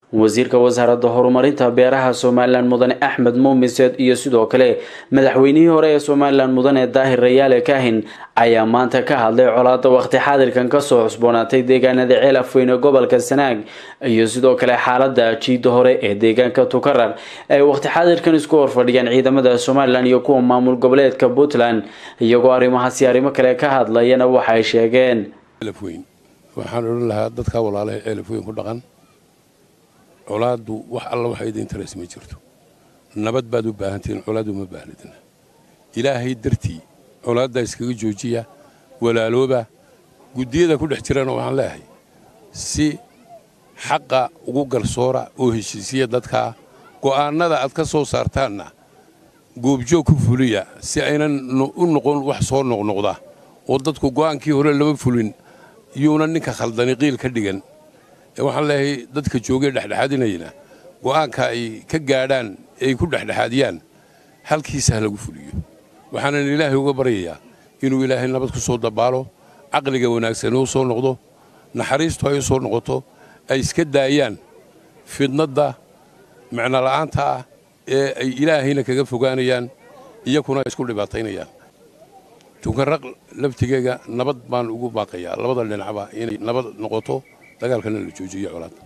wasiirka wasaaradda horumarinta beeraha somalilan mudane axmed muumiseed iyo sidoo kale madaxweynihii hore ee somalilan mudane daahir rayaale kahin ayaa maanta ka hadlay colaada waqti xaadirkan kasoo cusboonaatay deegaanada ceel afweyne gobolka sanaag iyo sidoo kale xaalada jiida hore ee deegaanka tukarar ay waqti xaadirkan isku horfadhiyaan ciidamada somalilan iyo kuwa maamul goboleedka puntland iyagoo arrimahaasi arrimo kale ka hadlayana waxay sheegeen waxaan odhan lahaa dadka walaalaha ceelafweyn ku dhaqan colaaddu wax alla waxa idin taras ma jirto nabad baad u baahantihiin colaaddu ma baahnidna ilaahay dartii colaaddaa iskaga joojiya walaalooba guddiyada ku dhex jirana waxaan leeyahay si xaqa ugu garsoora oo heshiisiya dadkaa go'aannada aad ka soo saartaanna goobjoog ku fuliya si aynan u noqon wax soo noqnoqda oo dadku go'aankii hore lama fulin yuuna ninka khaldani qiil ka dhigan waxaan leeyahay dadka joogee dhexdhexaadinayna go'aanka ay ka gaadhaan ay ku dhexdhexaadiyaan halkiisa ha lagu fuliyo waxaanan ilaahay uga baryayaa inuu ilaahay nabad ku soo dabaalo caqliga wanaagsan u soo noqdo naxariistu ay u soo noqoto ay iska daayaan fidnadda micnola'aanta ah ee ay ilaahayna kaga fogaanayaan iyakuna isku dhibaataynayaan tukanraq laftigeega nabad baan ugu baaqayaa labada dhinacba inay nabad noqoto dagaalkana la joojiyo colaad